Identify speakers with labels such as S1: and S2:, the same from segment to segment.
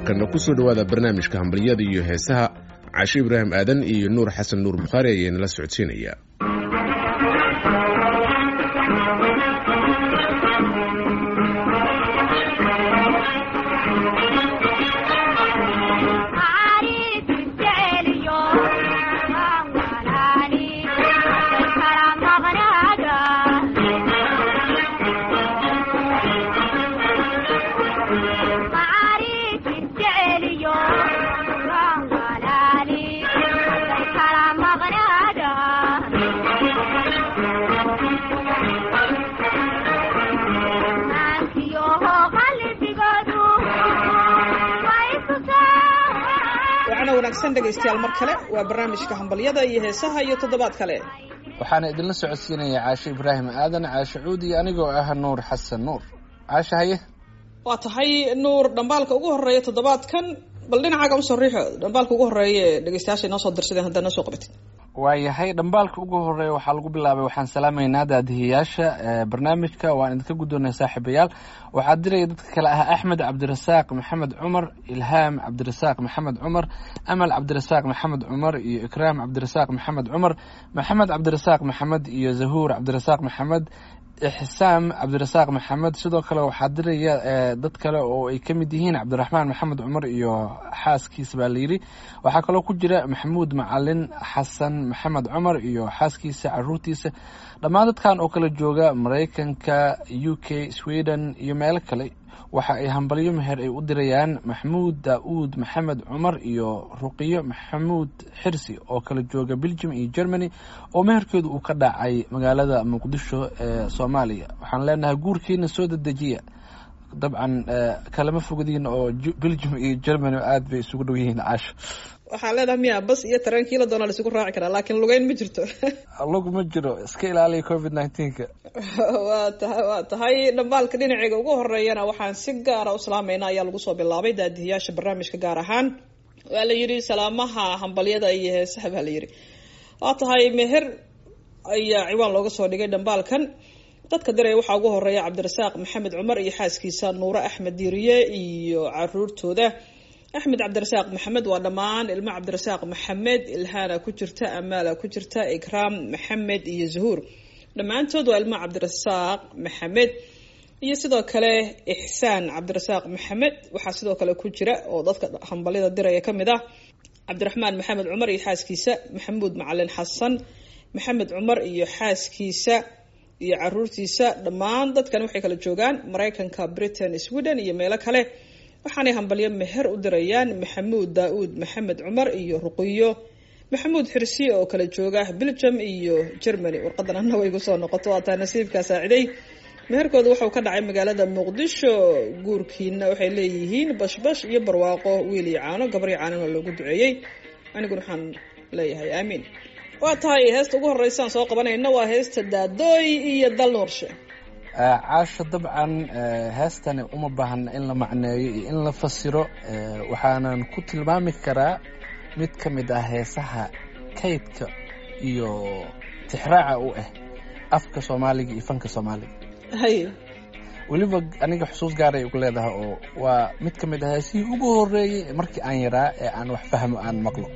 S1: markana ku soo dhowaada barnaamijka hambalyada iyo heesaha cashe ibraahim aadan iyo nuur xasan nuur bukhaari ayaa nala socodsiinaya
S2: wanaagsan dhegaystayaal mar kale waa barnaamijka hambalyada iyo heesaha iyo toddobaad kale
S3: waxaana idinla socodsiinaya caashe ibraahim aadan caashe cuudi anigoo ah nuur xasan nuur caashe haye
S2: waa tahay nuur dhambaalka ugu horeeya toddobaadkan bal dhinacaaga usoo riixo dhambaalka ugu horeeya ee dhegeystayaasha inoo soo dirsadeen haddaa noo soo qabatid
S3: waayahay dhambaalka ugu horeeya waxaa lagu bilaabay waxaan salaamaynaa daadihiyaasha barnaamijka waan idinka guddoonay saaxiibayaal waxaa diraya dadka kale ah axmed cabdirasaaq maxamed cumar ilhaam cabdirasaaq maxamed cumar amal cabdirasaaq maxamed cumar iyo ikraam cabdirasaaq maxamed cumar maxamed cabdirasaaq maxamed iyo zahuur cabdirasaaq maxamed ixsaam cabdirasaaq maxamed sidoo kale waxaa diraya dad kale oo ay ka mid yihiin cabdiraxmaan maxamed cumar iyo xaaskiisa baa layidhi waxaa kaloo ku jira maxamuud macalin xasan maxamed cumar iyo xaaskiisa caruurtiisa dhammaan dadkan oo kala jooga maraykanka u k sweden iyo meelo kale waxa ay hambalyo meher ay u dirayaan maxamuud daauud maxamed cumar iyo ruqiyo maxamuud xirsi oo kala jooga belgium iyo germany oo meherkeedu uu ka dhacay magaalada muqdisho ee soomaaliya waxaan leenahay guurkiina soo dedejiya dabcan kalama fogdiin oo belgium iyo germany aada bay isugu dhow yihiin caasho
S2: waxaan leedahay miya bas iyo tareenkiila doona laisugu raaci karaa laakiin lugeyn ma jirto
S3: lug ma jiro iska ilaaliya covid nineteenka
S2: waa tahay waa tahay dhambaalka dhinaceega ugu horeeyana waxaan si gaara u salaamayna ayaa lagu soo bilaabay daadihiyaasha barnaamijka gaar ahaan waa la yidhi salaamaha hambalyada iyo heesaha baa la yidhi waa tahay meher ayaa ciwaan looga soo dhigay dhambaalkan dadka diraya waxaa ugu horeeya cabdirasaaq maxamed cumar iyo xaaskiisa nuure axmed diiriye iyo caruurtooda axmed cabdirasaaq maxamed waa dhammaan ilmo cabdirasaaq maxamed ilhaana ku jirta amaala ku jirta ikraam maxamed iyo zahuur dhammaantood waa ilmo cabdirasaaq maxamed iyo sidoo kale ixsaan cabdirasaaq maxamed waxaa sidoo kale ku jira oo dadka hambalyada diraya ka mid ah cabdiraxmaan maxamed cumar iyo xaaskiisa maxamuud macalin xasan maxamed cumar iyo xaaskiisa iyo caruurtiisa dhammaan dadkan waxay kala joogaan maraykanka britain sweden iyo meelo kale waxaanay hambalyo meher u dirayaan maxamuud daa-uud maxamed cumar iyo ruqiyo maxamuud xirsi oo kala jooga belgium iyo germany warqadan ana way kusoo noqoto waataa nasiibkaa saaciday meherkooda wuxuu ka dhacay magaalada muqdisho guurkiina waxay leeyihiin bashbash iyo barwaaqo wiil iyo caano gabar iyo caanona loogu duceeyey aniguna waxaan leeyahay aamiin waa tahay heesta ugu horeysaan soo qabanayna waa heesta daadooy iyo dal nuurshe
S3: caasho dabcan heestani uma baahna in la macneeyo iyo in la fasiro waxaanan ku tilmaami karaa mid ka mid ah heesaha kaydka iyo tixraaca u ah afka soomaaliga iyo fanka soomaaliga
S2: hay
S3: weliba aniga xusuus gaaray ugu leedahay oo waa mid ka mid ah heesihii ugu horeeyey markii aan yaraa ee aan wax fahmo aan maqlo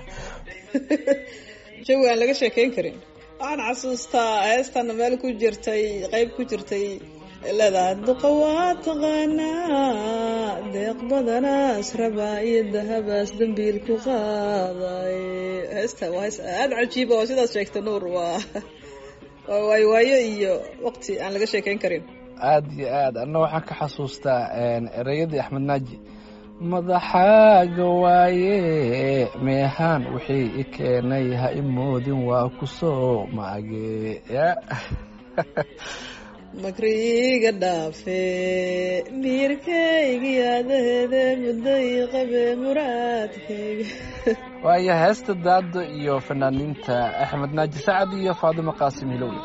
S2: jawi aan laga sheekeyn karin waxaan xasuustaa heestana meel ku jirtay qeyb ku jirtay leedahay duqa waa taqaanaa deeq badanaas rabaa iyo dahabaas dambiil ku qaaday heesta waa hees aada cajiiba oo sidaas sheegta nuur waa waa waayo waayo iyo waqti aan laga sheekeyn karin
S3: aada iyo aad anna waxaan ka xasuustaa ereyadii axmed naaji madaxaaga waaye meehaan wixii i keenay ha i moodin waa ku soo maage
S2: makriiga dhaafe miirkaygi adaheede mudday qabe muraadkayga
S3: waayo heesta daado iyo fanaaniinta axmed naaji sacad iyo faadimo qaasim hilowle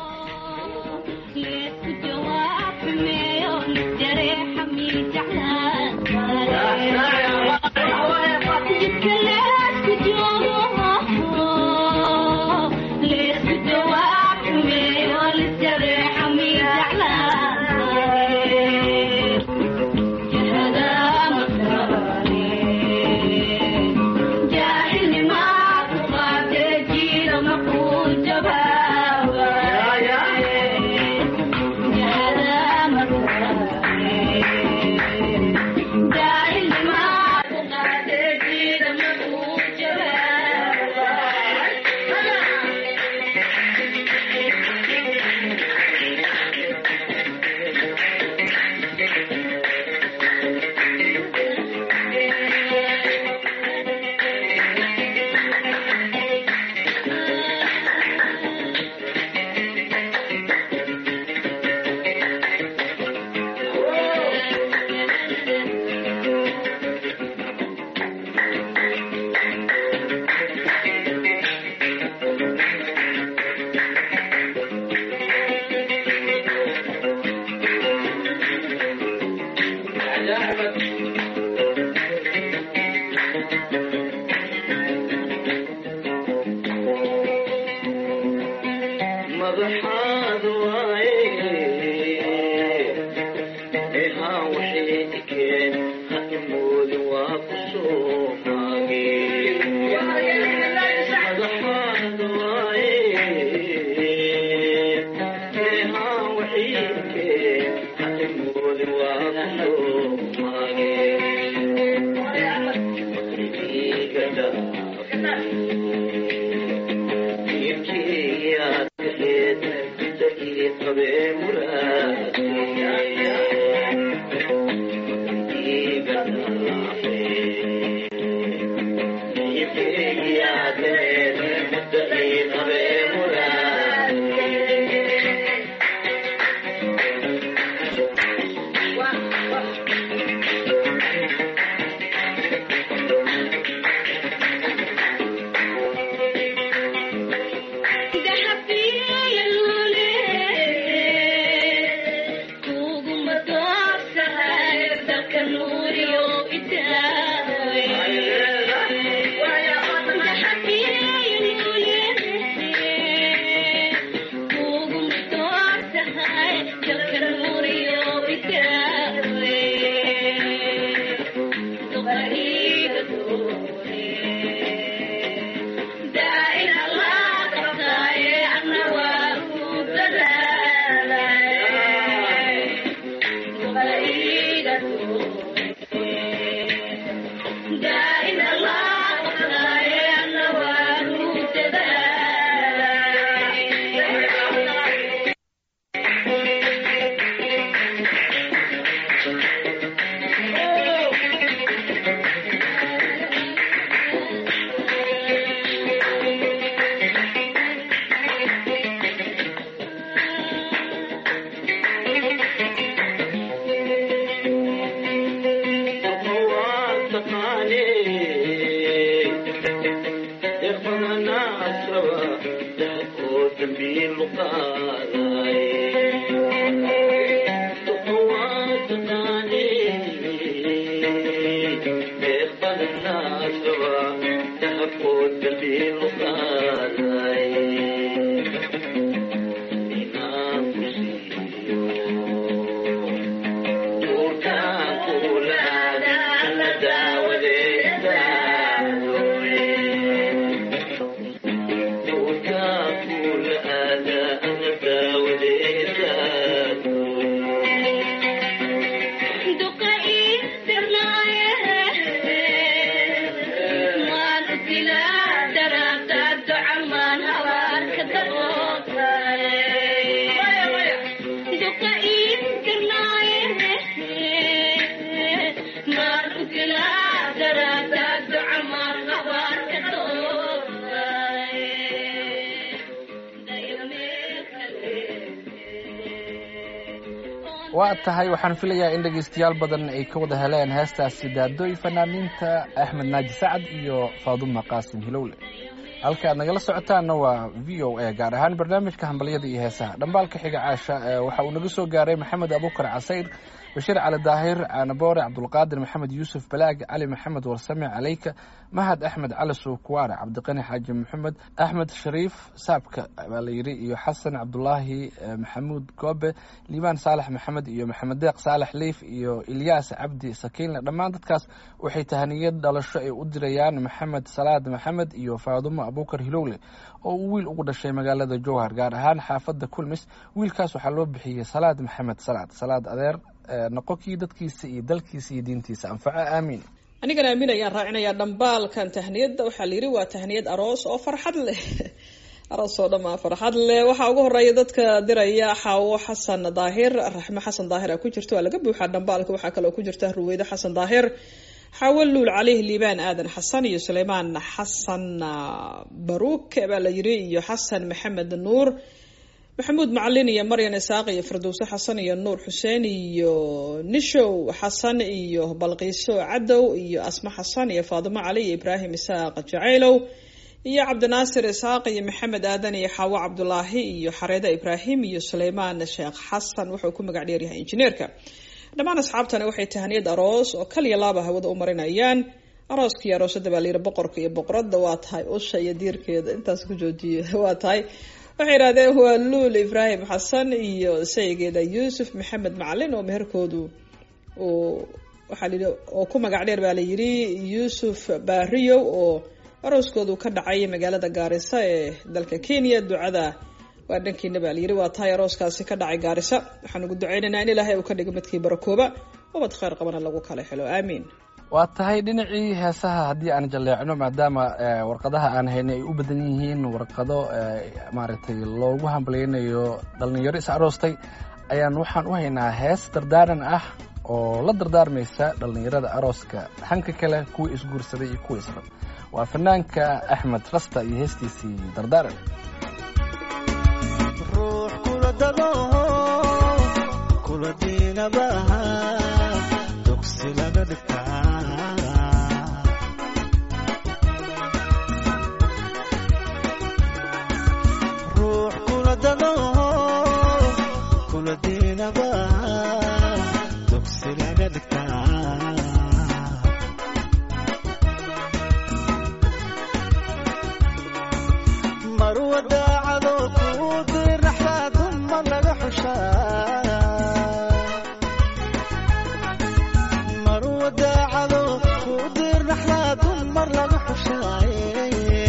S3: waa tahay waxaan filayaa in dhegaystayaal badan ay ka wada heleen heestaasi daadooy fanaaniinta axmed naaji sacad iyo faaduma qaasim hilowle halka aad nagala socotaanna waa v o a gaar ahaan barnaamijka hambalyada iyo heesaha dhambaalka xiga caasha waxa uu naga soo gaaray maxamed abukar casayr bashiir cali daahir caanaboore cabdulqaadir maxamed yuusuf balaag cali maxamed warsame caleyka mahad axmed cali suukuwaare cabdiqani xaaji maxamed axmed shariif saabka baa la yidhi iyo xasan cabdulaahi maxamuud goobe liibaan saalax maxamed iyo maxamed deeq saalax liif iyo ilyaas cabdi sakiinle dhammaan dadkaas waxay tahaniyad dhalasho ay u dirayaan maxamed salaad maxamed iyo faadumo abukar hilowle oo uu wiil ugu dhashay magaalada jowhar gaar ahaan xaafadda kulmis wiilkaas waxaa loo bixiyey salaad maxamed salaad salaad adeer noqonkii dadkiisa iyo dalkiisa iyo diintiisa anfaco aamiin
S2: anigana aamin ayaan raacinayaa dhambaalkan tahniyadda waxaa la yidhi waa tahniyad aroos oo farxad leh aroos oo dhammaa farxad leh waxaa ugu horeeya dadka diraya xaawo xasan daahir raxme xasan daahir a ku jirta waa laga buuxaa dhambaalka waxaa kaloo ku jirta ruweydo xasan daahir xaawo luul caleyh liibaan aadan xasan iyo suleymaan xasan baruuk baa la yidhi iyo xasan maxamed nuur maxamuud macalin iyo maryan isaaq iyo firdowse xasan iyo nuur xuseen iyo nishow xasan iyo balqiiso cadow iyo asma xasan iyo faadimo cali iyo ibraahim isaaq jacaylow iyo cabdinaasir isaaq iyo maxamed aadan iyo xaawo cabdulaahi iyo xareeda ibraahim iyo suleymaan sheekh xasan wuxuu ku magac dheeryahay injineerka dhammaan asxaabtani waxay tahaniyad aroos oo kaliya laaba hawada u marinayaan arooskaiyo aroosada baa layidhi boqorka iyo boqoradda waa tahay usha iyo diirkeeda intaas ku joojiye waa tahay waxay yidhahdeen waa luul ibraahim xasan iyo sayigeeda yuusuf maxamed macalin oo meherkoodu uu waxaa layidhi oo ku magac dheer baa layidhi yuusuf baariyow oo arooskoodu ka dhacay magaalada gaarisa ee dalka kenya ducada waa dhankiina baa layidhi waa tahay arooskaasi ka dhacay gaarisa waxaan ugu duceynaynaa in ilaahay uu ka dhigo midkii barakooba ubad kheyr qabana lagu kala helo aamiin
S3: waa tahay dhinacii heesaha haddii aan jalleecno maadaama warqadaha aan haynay ay u badan yihiin warqado maaragtay loogu hambalyeynayo dhallinyaro is aroostay ayaan waxaan u haynaa hees dardaaran ah oo la dardaarmaysa dhallinyarada arooska hanka kale kuwii isguursaday iyo kuwa israb waa fanaanka axmed rasta iyo heestiisii dardaaran
S4: ruux kula dado kula diinabaha dugsi laga dhigtaa ruux kula dado kula diinabaha dugsi laga dhigtaa marwa daacado kuu dirnaxdaa dumar laga xushaa marwa daacado kuu dirnaxdaa dumar laga xushaaye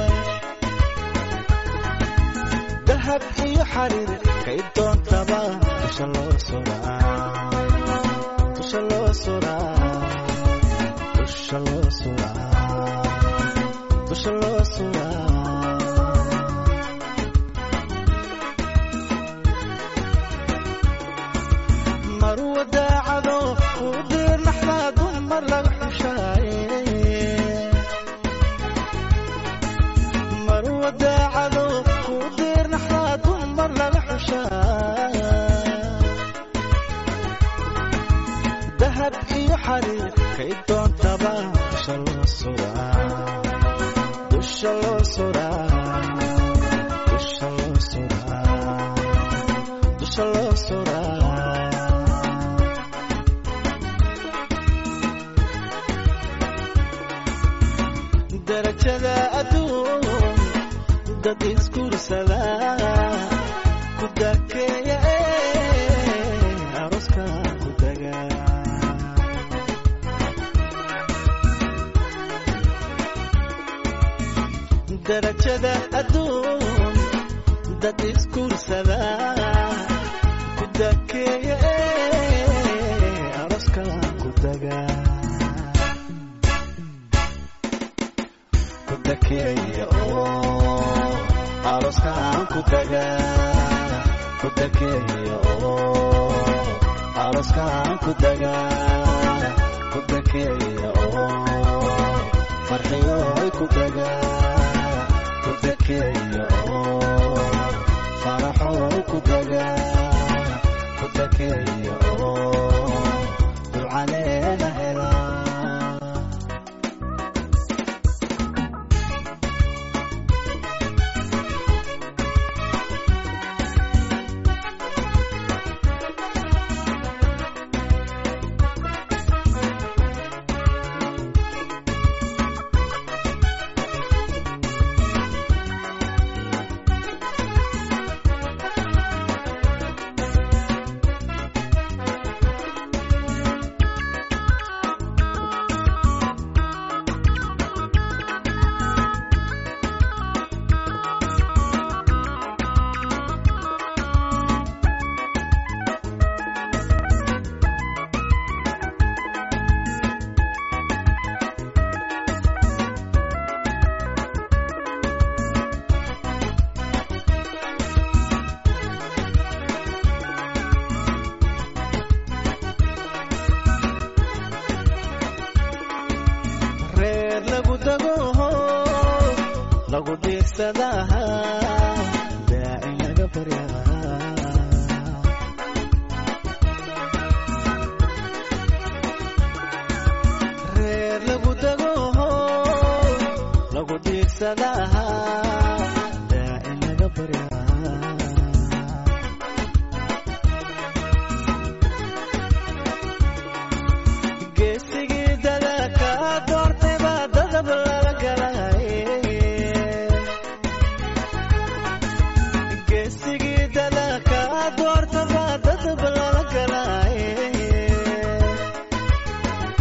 S4: dahab iyo xariir kay doontaba dusha loo suraa dusha loo suraa dusha loo suraa dusha loo suraa marwa daacado kuu dirnaxdaa dumar laga xushaaye marwa daacado kuu dirnaxdaa dumar laga xushaa dahab iyo xariir kay doontaba dusha loo suraa dusha loo suraa dusha loo suraa dusha loo suraa darajada adduun dad isguursada ku dakeeya ee aroska ku daga darajada adduun dad isguursada ku dakeeya ee aroska ku daga kudakeeya oo arooskaan ku daga kudakeeya oo arooskaan ku daga kudakeeya oo farxiyooy ku daga kudakeeya oo faraxooy ku daga kudakeeya oo ducaleena helaa reer lagu dago lagu diirsadaha daacin laga baryaa reer lagu dago lagu diirsadaha daacin laga baryaa geesigii dadaka doortay baa dadab lala galay geesigii dadaka doorta baa dadab lala galay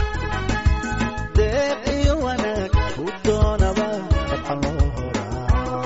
S4: deeq iyo wanaag u doonaba dabcan loo horaa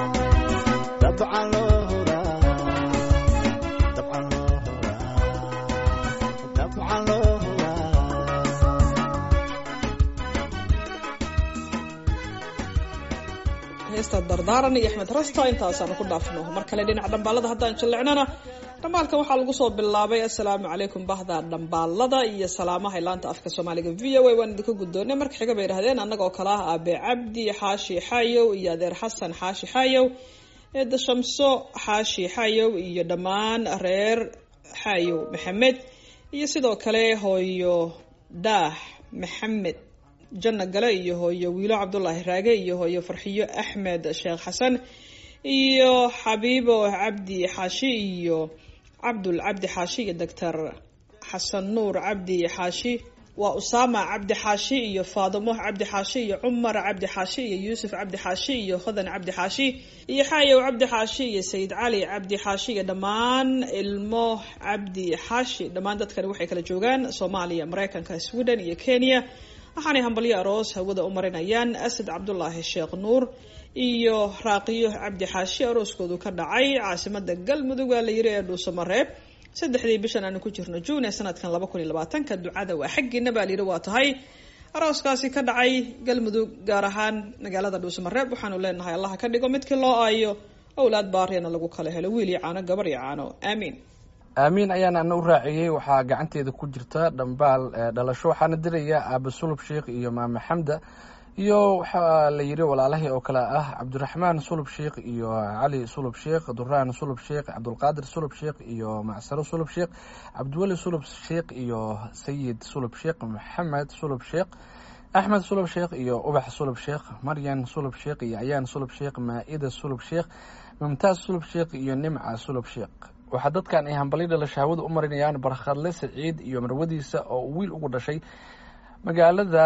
S2: heesta dardaaran iyo axmed rasta intaasaanu ku dhaafno mar kale dhinaca dhambaalada haddaan jallecnana dhambaalkan waxaa lagu soo bilaabay assalaamu calaykum bahda dhambaalada iyo salaamaha laanta afka soomaaliga v o a waan idinka guddoonay marka xiga bay idhahdeen annagoo kale ah aabe cabdi xaashi xaayow iyo adeer xasan xaashi xaayow eedda shamso xaashi xaayow iyo dhammaan reer xaayow maxamed iyo sidoo kale hooyo daah maxamed janno gale iyo hooyo wiilo cabdulaahi raage iyo hooyo farxiyo axmed sheekh xasan iyo xabiibo cabdi xaashi iyo cabdul cabdi xaashi iyo doctor xasan nuur cabdi xaashi waa usaama cabdi xaashi iyo faadimo cabdi xaashi iyo cumar cabdi xaashi iyo yuusuf cabdi xaashi iyo hodan cabdi xaashi iyo xaayow cabdi xaashi iyo sayid cali cabdi xaashi iyo dhammaan ilmo cabdi xaashi dhammaan dadkani waxay kala joogaan soomaaliya mareykanka sweden iyo kenya waxaanay hambalyo aroos hawada u marinayaan asad cabdulaahi sheekh nuur iyo raaqiyo cabdi xaashi arooskoodu ka dhacay caasimada galmudug waa la yiri ee dhuusamareeb saddexdii bishan aanu ku jirno juun ee sanadkan laba kun iyo labaatanka ducada waa xaggiina baa layidhi waa tahay arooskaasi ka dhacay galmudug gaar ahaan magaalada dhuusamareeb waxaanu leenahay allaha ka dhigo midkii loo aayo owlaad baariyana lagu kala helo wiil iyo caano gabar iyo caano aamiin
S3: aamiin ayaan ana u raaciyey waxaa gacanteeda ku jirta dhambaal dhalasho waxaana diraya aaba sulub sheikh iyo maame xamda iyo waxaa la yiri walaalahii oo kale ah cabdiraxmaan sulub sheikh iyo cali sulub sheikh duraan sulub sheikh cabdulqaadir sulub sheikh iyo macsaro sulub sheikh cabdiweli sulub sheikh iyo sayid sulub sheikh maxamed sulub sheikh axmed sulub sheikh iyo ubax sulub sheikh maryan sulub sheikh iyo ayaan sulub sheikh maa-ida sulub sheikh mumtaaz sulub sheikh iyo nimca sulub sheikh waxaa dadkan ay hambalyo dhalasho hawada u marinayaan barkhadle saciid iyo marwadiisa oo wiil ugu dhashay magaalada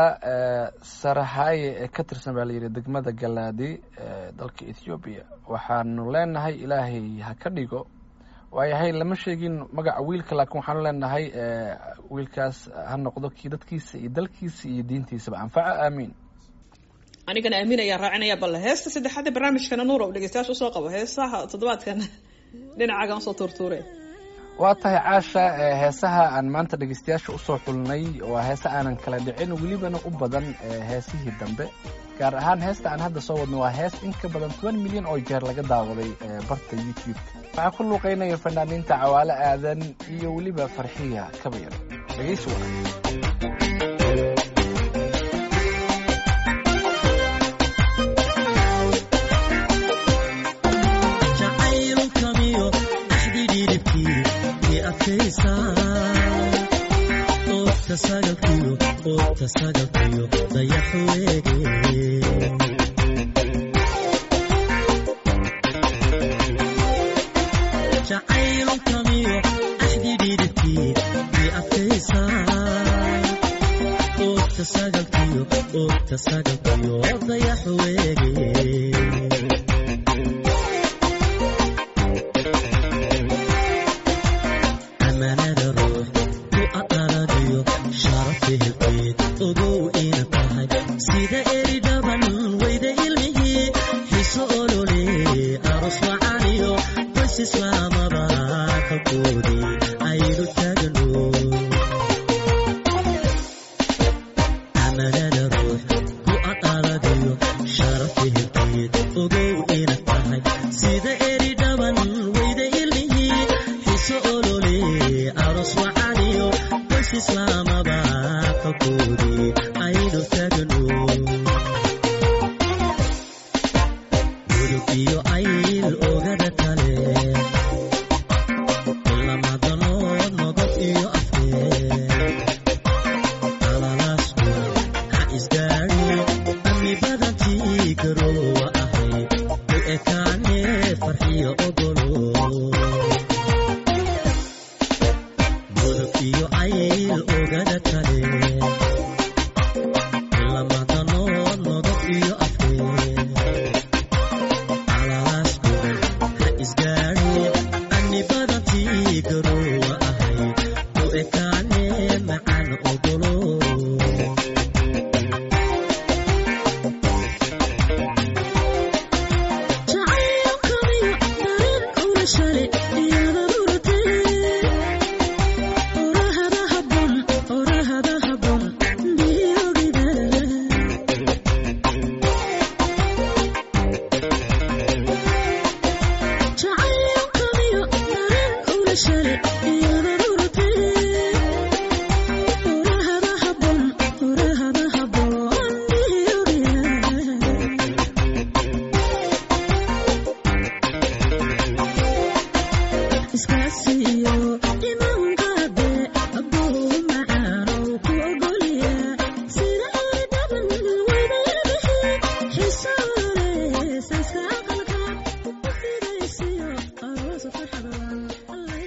S3: sarahaye ee ka tirsan baa layidhi degmada galaadi ee dalka ethoobiya waxaanu leenahay ilaahay ha ka dhigo waayahay lama sheegin magaca wiilka laakiin waxaanu leenahay wiilkaas ha noqdo kii dadkiisa iyo dalkiisa iyo diintiisaba anfaco aamiin
S2: anigana aamiin ayaan raacinaya balle heesta saddexaad ee barnaamijkana nuur o dhegeystayaasha usoo qabo heesaha toddobaadkan dhinacaagan usoo tuurtuure
S3: waa tahay caasha heesaha aan maanta dhegeystayaasha usoo xulnay waa heese aanan kala dhicin welibana u badan heesihii dambe gaar ahaan heesta aan hadda soo wadno waa hees in ka badan toban milyan oo jeer laga daawaday barta youtube waxaa ku luuqeynaya fanaaniinta cawaale aadan iyo weliba farxiya kabayar dhegeysi wacan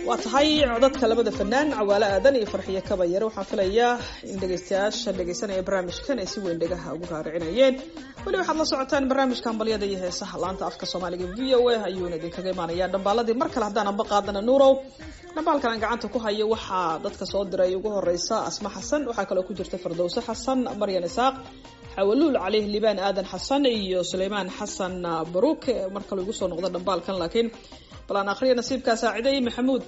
S2: waa tahay codadka labada fanaan cawaale aadan iyo farxiyo kabayare waxaan filayaa in dhegeystayaasha dhegeysanaya barnaamijkan ay si weyn dhegaha ugu raaricinayeen weli waxaad la socotaan barnaamijka hambalyada iyo heesaha laanta afka soomaaliga v o a ayuuna idinkaga imaanaya dhambaaladii mar kale haddaan amba qaadana nuurow dhambaalkan aan gacanta ku hayo waxaa dadka soo diray ugu horeysa asma xasan waxaa kaloo ku jirta fardowse xasan maryan isaaq xawaluul calih libaan aadan xasan iyo suleymaan xasan baruuk mar kale igu soo noqda dhambaalkan laakiin bal aan akhriya nasiibkaa saaciday maxamuud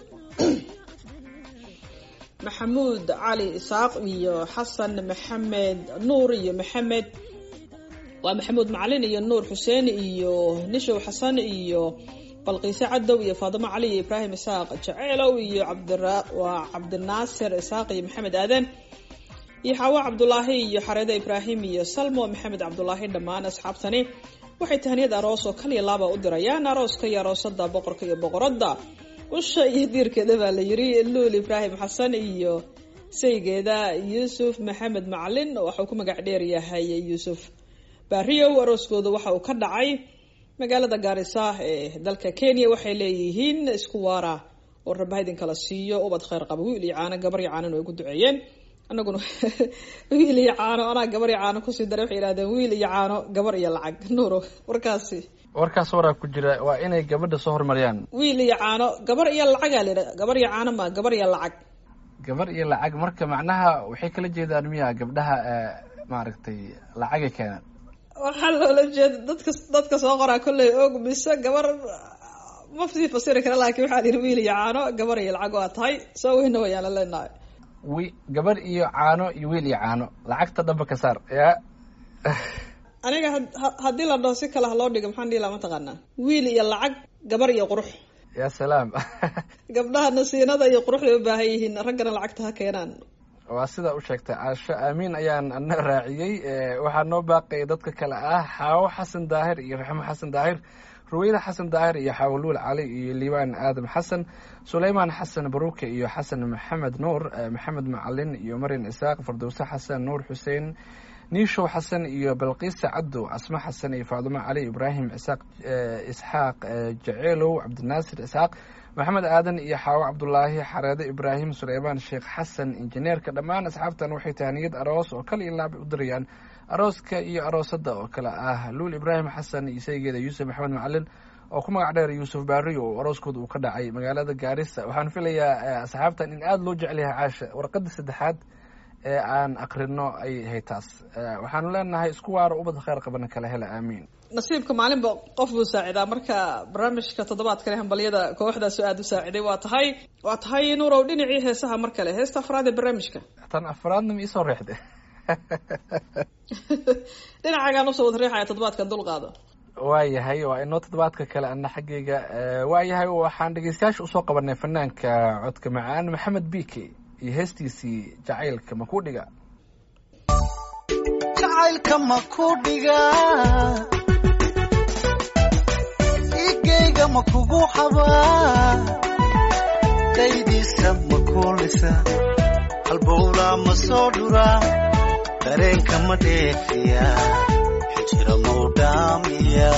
S2: maxamuud cali isaaq iyo xasan maxamed nuur iyo maxamed waa maxamuud macalin iyo nuur xuseen iyo nishow xasan iyo balqiise cadow iyo faadimo cali iyo ibraahim isaaq jaceelow iyo waa cabdinaasir isaaq iyo maxamed aadan iyo xaawo cabdulaahi iyo xareede ibraahim iyo salmo maxamed cabdulaahi dhammaan asxaabtani waxay tahaniyad aroos oo kaliya laaba u dirayaan arooska iyo aroosada boqorka iyo boqoradda usha iyo diirkeeda baa la yiri luul ibraahim xasan iyo saygeeda yuusuf maxamed macalin waxauu ku magac dheer yahay yuusuf baariyow arooskooda waxa uu ka dhacay magaalada gaarisa ee dalka kenya waxay leeyihiin isku waara oo rabbaha idinkala siiyo ubad kheyr qaba wiil iyo caano gabar iyo caanan ay gu duceeyeen anaguna wiil iyo caano anaa gabar iyo caano kusii daray waxay yihahdeen wiil iyo caano gabar iyo lacag nuuro warkaasi
S3: warkaas waraa ku jira waa inay gabadha soo hormariyaan
S2: wiil iyo caano gabar iyo lacagaa layidha gabar iyo caano ma gabar iyo lacag
S3: gabar iyo lacag marka macnaha waxay kala jeedaan miya gabdhaha maaragtay lacagay keenaan
S2: waxaa loola jeeda dadka dadka soo qoraa kolley og mise gabar ma sii fasiri kara laakiin waxaa lihi wiil iyo caano gabar iyo lacag waa tahay soo weyna wayaan la leenahay
S3: wi gabar iyo caano iyo wiil iyo caano lacagta dhamba ka saar ya
S2: aniga haddii la dhaho si kale ha loo dhigo maxaan dhihi laha mataqaanaa wiil iyo lacag gabar iyo qurux
S3: ya salaam
S2: gabdhaha nasiinada iyo quruxday u baahan yihiin raggana lacagta ha keenaan
S3: waa sidaa u sheegtay caasho aamiin ayaan ana raaciyey waxaa noo baaqaya dadka kale ah xaawo xasan daahir iyo raxmo xasan daahir ruweyda xasan daahir iyo xawaluul cali iyo liibaan aadam xasan suleymaan xasan baruuke iyo xasan maxamed nuur maxamed macalin iyo maryan isaaq fardowse xasan nuur xuseen niishow xasan iyo balqiisa cadow casmo xasan iyo faadumo cali ibraahim isaaq isxaaq jaceelow cabdinaasir isxaaq maxamed aadan iyo xaawo cabdulaahi xareede ibraahim suleymaan sheekh xasan injineerka dhammaan asxaabtan waxay tahaniyad aroos oo kal iyo laaba u dirayaan arooska iyo aroosada oo kale ah luul ibraahim xasan iyo saygeeda yuusuf maxamed macalin oo ku magac dheer yuusuf baariyo oo arooskooda uu ka dhacay magaalada gaarisa waxaan filayaa asxaabtan in aada loo jecel yahay caasha warqadii saddexaad ee aan akrino ay ahay taas waxaanu leenahay isku waaro ubad kheyr qabana kala hela aamiin
S2: nasiibka maalinba qof buu saacidaa marka barnaamijka toddobaadkale hambalyada kooxdaasu aada u saaciday waa tahay waa tahay nuurow dhinacii heesaha mar kale heesta afraad ee barnaamijka
S3: tan afraadna ma iisoo reexde
S2: dhinacagaan usoo wad riixaya toddobaadkan dulqaado
S3: waayahay waa inoo toddobaadka kale ana xaggayga waayahay waxaan dhegeystayaasha usoo qabanay fanaanka codka macaan maxamed bike iyo heestiisii jacaylka ma ku dhiga
S4: jacaylka ma ku dhiga igayga ma kugu xabaa daydiisa ma kuulisa halbowlaa ma soo dhuraa dareenka ma dheefiya xijira mau dhaamiya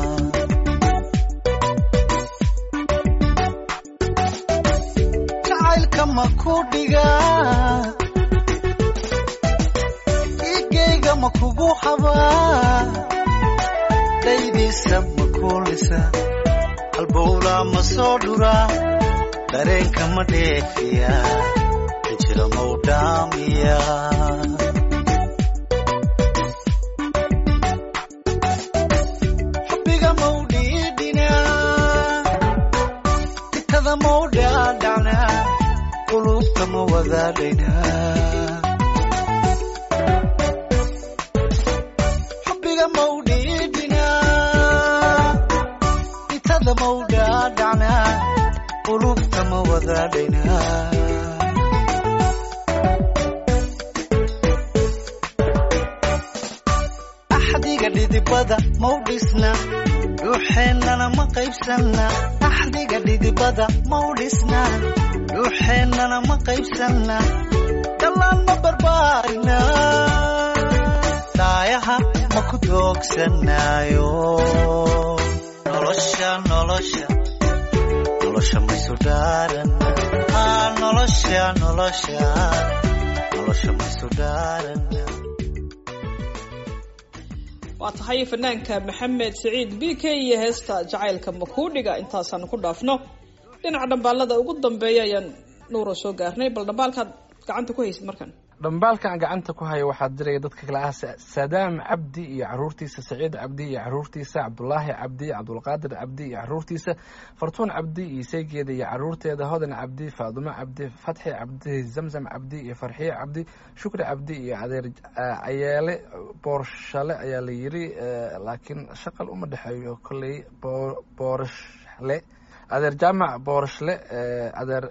S4: jacaylka ma ku dhiga igayga ma kugu xabaa daydiisa ma kuulisa halbowlaa ma soo dhuraa dareenka ma dheefiya xijira mau dhaamiya xubbiga mau dhiidhinaa tikada mau dhaadhacnaa qulubta ma wadaadhaynaa xubbiga mau dhiidhinaa itada mau dhaadhacnaa qulubta ma wadaadhaynaa axdiga dhidibada mau dhisna dhuuxeennana ma qaybsanna axdiga dhidibada mau dhisna dhuuxeennana ma qaybsanna dhallaan ma barbaarina daayaha ma ku doogsanaayo nolosha nolosha nolosha maysu dhaarana haa nolosha nolosha nolosha maysu dhaarana
S2: waa tahay fanaanka maxamed siciid b k iyo heesta jacaylka makuudhiga intaasaan ku dhaafno dhinaca dhambaalada ugu dambeeya ayaan nuura soo gaarnay bal dhambaalkaad gacanta ku haysid markan
S3: dhambaalka aan gacanta ku hayo waxaa diraya dadka kale ah Sa- sadaam cabdi iyo caruurtiisa saciid cabdi iyo caruurtiisa cabdulaahi cabdi cabdulqaadir cabdi iyo caruurtiisa fartuun cabdi iyo saygeeda iyo caruurteeda hodan cabdi faadumo cabdi fatxi cabdi zamzam cabdi iyo farxiye cabdi shukri cabdi iyo adeer ah, cayeele boorshale ayaa la yiri eh, laakiin shaqal uma dhexeeyo kolley Boor- boorashle adeer jaamac boorashle eh, adeer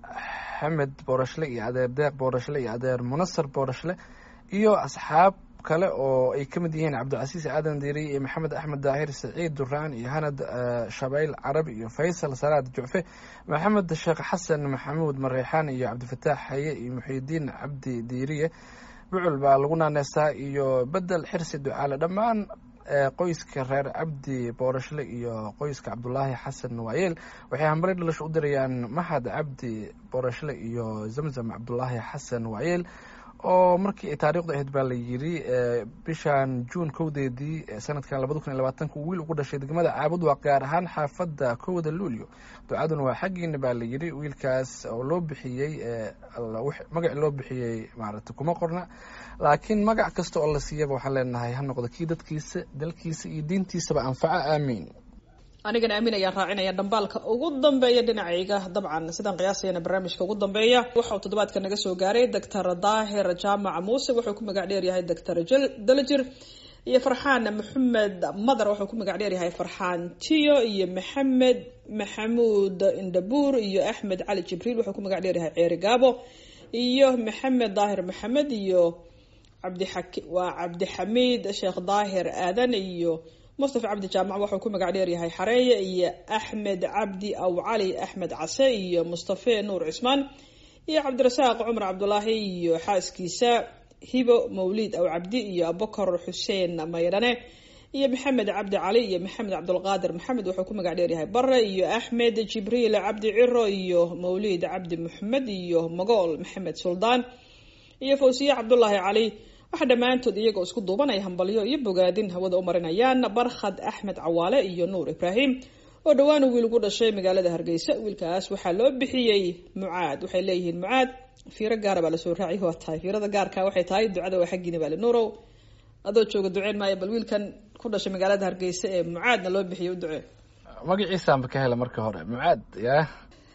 S3: xamed boorashle iyo adeer deeq boorashle iyo adeer munasar boorashle iyo asxaab kale oo ay ka mid yihiin cabdicasiis aadan diiri iyo maxamed axmed daahir saciid duraan iyo hanad eh, shabayl carabi iyo faysal salaad jucfe maxamed sheekh xasan maxamuud mareexaan iyo cabdifataax haye iyo muxiidiin cabdi diiriye bucul baa lagu naaneysaa iyo bedel xirsi ducaale dhammaan ee qoyska reer cabdi boorashle iyo qoyska cabdulaahi xasan waayeel waxay hambari dhalasho u dirayaan mahad cabdi boorashle iyo zamzam cabdulaahi xasan waayeel oo markii ay taariikhdu ahayd baa la yiri ee, bishan juun kowdeedii ee sanadkan labada kun iyo labaatanka uu wiil ugu dhashay degmada caabud waa gaar ahaan xaafadda kowda luulyo ducaduna waa xaggiina baa la yiri wiilkaas oo loo bixiyey ee, alla wix- magac loo bixiyey maaragtay kuma qorna laakiin magac kasta oo la siiyaba waxaan leenahay ha noqdo kii dadkiisa dalkiisa iyo diintiisaba anfaca aamiin
S2: anigana aamin ayaan raacinaya dhambaalka ugu dambeeya dhinacayga dabcan sidaan qiyaasayana barnaamijka ugu dambeeya waxa uu toddobaadka naga soo gaaray doctor daahir jaamac muuse wuxuu ku magac dheeryahay doctor dalajir iyo farxaan maxamed madar wuxuu ku magac dheeryahay farxaan tiyo iyo maxamed maxamuud indhabuur iyo axmed cali jibriil wuxuu ku magac dheeryahay ceeri gaabo iyo maxamed daahir maxamed iyo cabdixaki waa cabdixamiid sheekh daahir aadan iyo mustafa cabdi jaamac wuxuu ku magac dheeryahay xareeye iyo axmed cabdi aw cali axmed case iyo mustafe nuur cismaan iyo cabdirasaaq cumar cabdulaahi iyo xaaskiisa hibo mawliid aw cabdi iyo abubakar xuseen maydhane iyo maxamed cabdi cali iyo maxamed cabdulqaadir maxamed wuxuu ku magac dheeryahay bare iyo axmed jibriil cabdi ciro iyo mawliid cabdi maxamed iyo magool maxamed suldaan iyo fawsiye cabdulaahi cali waxaa dhammaantood iyagoo isku duubanaya hambalyo iyo bogaadin hawada u marinayaan barkhad axmed cawaale iyo nuur ibraahim oo dhowaan wiil ugu dhashay magaalada hargeysa wiilkaas waxaa loo bixiyey mucaad waxay leeyihiin mucaad fiiro gaara baa lasoo raaciy waa tahay fiirada gaarka waxay tahay ducada waa xaggiina baali nuurow adoo jooga duceen maayo bal wiilkan ku dhashay magaalada hargeysa ee mucaadna loo bixiyey u ducee
S3: magaciisaanba ka hela marka hore mucaad yaa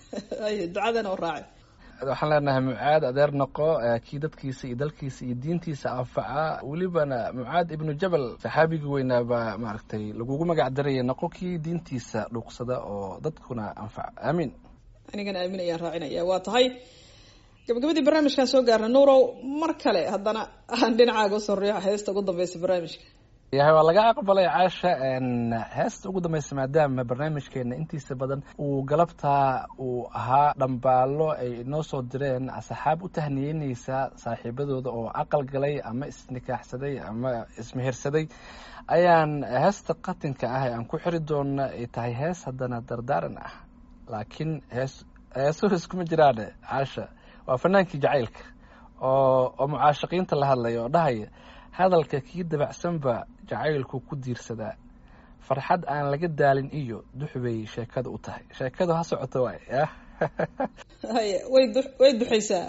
S2: ay ducadana u raaci
S3: waxaan leenahay mucaad adeer noqo eh, kii dadkiisa iyo dalkiisa iyo diintiisa anfaca welibana mucaad ibnu jabal saxaabigii weynaa baa maaragtay lagugu magac daraya noqo kii diintiisa dhuuqsada oo dadkuna anfaca aamiin
S2: anigana aamin ayaan raacinaya waa tahay gabagabadii barnaamijkan soo gaarna nuurow mar kale haddana aan dhinacaaga usoo riixo heesta ugu dambeysa barnaamijka
S3: yahay waa laga aqbalay caasha n heesta ugu dambeysa maadaama barnaamijkeena intiisa badan uu galabtaa uu ahaa dhambaalo ay inoo soo direen asxaab u tahniyeyneysa saaxiibadooda oo aqal galay ama isnikaaxsaday ama ismehersaday ayaan heesta qatinka ah ee aan ku xiri doona ay tahay hees haddana dardaaran ah laakiin hees heesuhu iskuma jiraane caasha waa fanaankii jacaylka oo oo mucaashaqiinta la hadlaya oo dhahaya hadalka kii dabacsanba jacaylku ku diirsadaa farxad aan laga daalin iyo dux bay sheekada u tahay sheekadu ha socoto waay yah
S2: haye way du- way duxaysaa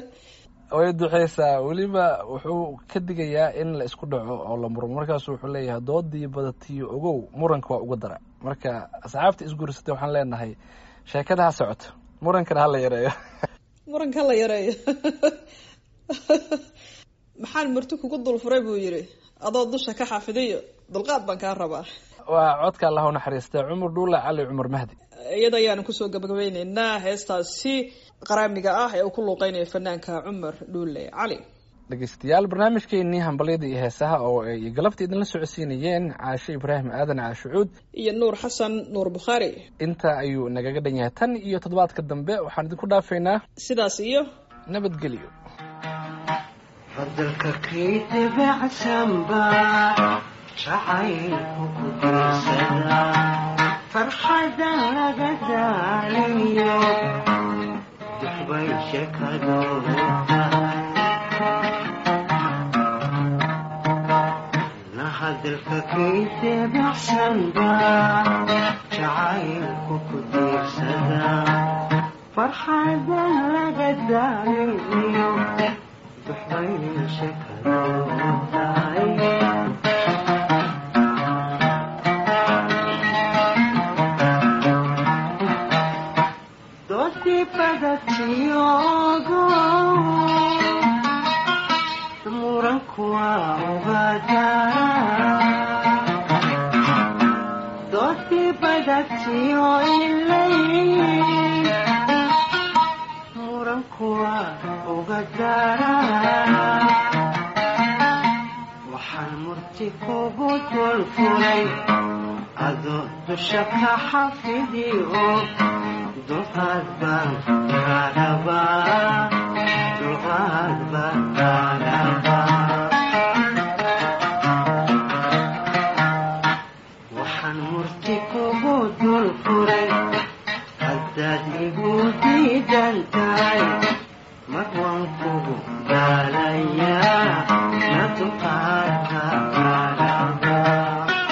S3: way duxeysaa weliba wuxuu ka digayaa in la isku dhaco oo la murmo markaasu wuxuu leeyahay doodii badatiyo ogow muranka waa uga dara marka asxaabta isguursatay waxaan leenahay sheekada ha socoto murankana ha la yareeyo
S2: muranka la yareeyo maxaan marti kugu dulfuray buu yidhi adoo dusha ka xafidayo dulqaad baan kaa rabaa
S3: waa codka allah u naxariista cumar dhuula cali cumar mahdi
S2: iyada ayaanu kusoo gabagabeyneynaa heestaasi qaraamiga ah ee uu ku luuqeynayo fanaanka cumar dhuule cali
S3: dhegeystayaal barnaamijkeenii hambalyada iyo heesaha oo ay galabta idinla socodsiinayeen caashe ibraahim aadan caashucuud
S2: iyo nuur xasan nuur bukhaari
S3: intaa ayuu nagaga dhan yahay tan iyo toddobaadka dambe waxaan idinku dhaafaynaa
S2: sidaas iyo
S3: nabadgelyo
S4: hadalka kay dabacsanba jacaylku ku diirsadaa farxada laga daaliyo duxbay sheekadoodu na hadalka kayse baxsanba jacaylku ku diirsada farxada laga daaliyo duxbay sheekadoodu tahay doodii badatiyogo muranku waa ugadaa doodii badatiyo ilay muranku waa ugadaa waxaan murti kugu dulfulay adoo dusha ka xafidiyo duqaad baan kaadhabaa duqaad baan kaadhabaa waxaan murti kugu dul furay haddaad igu diidan tahay mar waan kugu daalayaa na duqaadka kaadhabaa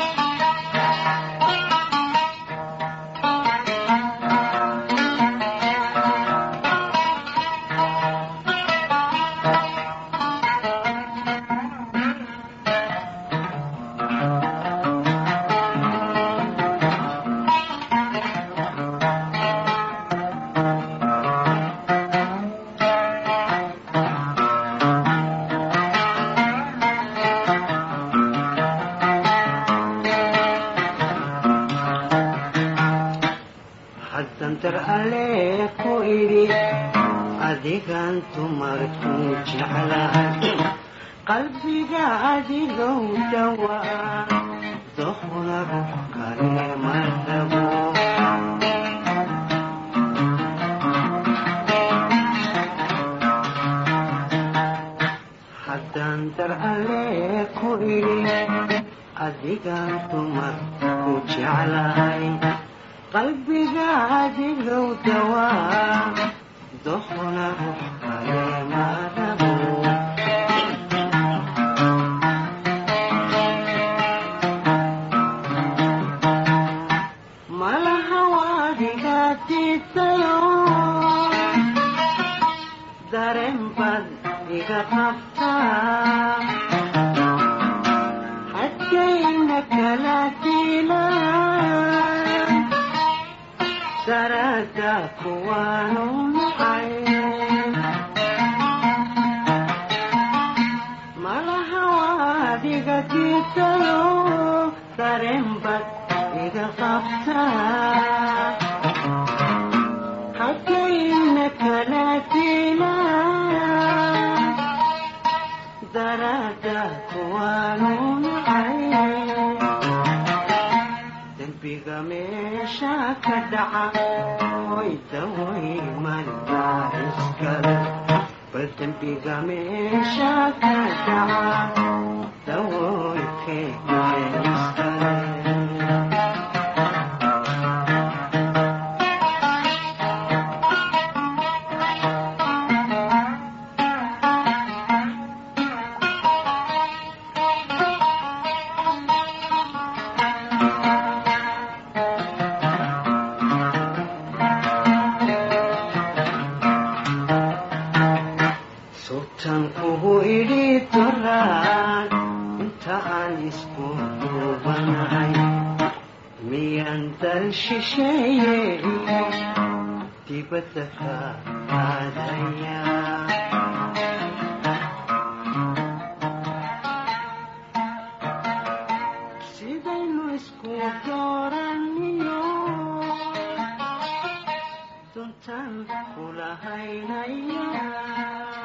S4: haddan dar alle ku idhi adigan dumarku jeclahay qalbiga adigow dhawaa dohna ruux kale ma rabo haddaan dar alle ku idhi adigan dumarku jeclahay qalbiga adigow dawaa dohna ruux kale ma rabo malaha waadigaatisayo dareen bad iga qabtaa haddayna kala dilaan sarada kuwaanu nacay malaha waadiga diisayo dareen bad iga qabtaa haddayna kala dilaan darada kuwaanu nacay dembiga meesha ka dhaca oy daway malbaa iskale bal dembiga meesha ka dhaca dawoykeyga iskale sultan kugu idhi doraan inta aan isku duubanahay miyaan dal shisheeye iyo dibadda ka aadaya sidaynu isku dooraniyo duntan kula haynaya